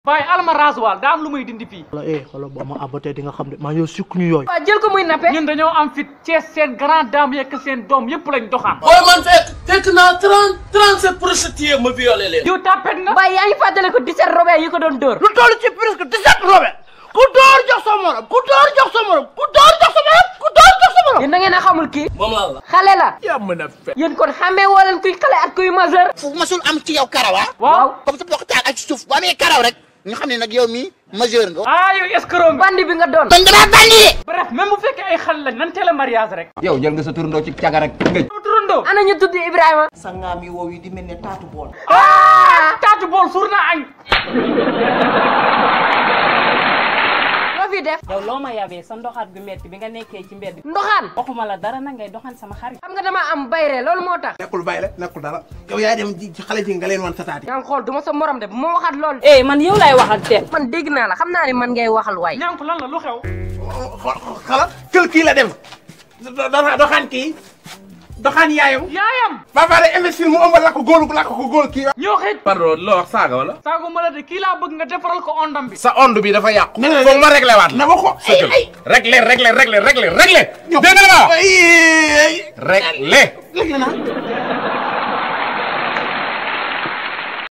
bàyyi alma raasuwaal daa am lu muy dindi fii wala eh xoolal boo ma abatee di nga xam ne maa yow sukk ñu yooyu waaw jël ko muy nappe ñun dañoo am fit Cees seen grand dame yekk seen doom yëpp lañ doxaan booy man fekk fekk naa trente trente sept prostituées ma violé leen. yow tàppet nga Baye yaa ngi fàttale ko 17 robert yi ko doon dóor lu toll ci presque 17 robe ku door jox sa morom ku door jox sa morom ku door jox sa morom ku door jox sa morom yéen da ngeen a xamul kii moom laa la. xale la yaa mën a fe yéen kon xamee woo leen kuy xale ak kuy majeur fu masul am ci yow karaw ah waaw comme sa bokk taal ak ci suuf bu amee karaw rek ñu xam ne nag yow mii majeur nga ah yow escroc nga bandi bi nga doon kon damaa bandi bref même bu fekkee ay xale lañ nan teel a mariage rek yow jël nga sa turandoo ci caga rek ngëj turandoo ana ñu tudd Ibrahima sa ngaam yi wow yi di mel ne taatu bool ah taatu bool suur naa añ loo fi def yow loo ma yabee sa ndoxaat gu metti bi nga nekkee ci mbedd ndoxaan waxuma la dara na ngay doxan sama xarit xam nga dama am bayre loolu moo tax nekkul bàyyi la nekkul dara yow yaa dem ci ci xale ji nga leen wan sa taati yaa ngi xool du ma sa morom de bu ma waxaat loolu eh man yow lay waxal teel man dégg naa la xam naa ne man ngay waxal waay ñànku lan la lu xew xala kël kii la dem do- doxaan kii doxaan yaayam yaayam ba pare investir mu ëmbal la ko góolu la ko góol kii ñoo xëj pardon loo wax saaga wala. saago ma la de kii laa bëgg nga defaral ko ondam bi sa onde bi dafa yàqu. Nee na foog ma réglé waat. na ma ko ay ay réglé réglé réglé réglé réglé. dégg nga ma ay ay réglé. léegi na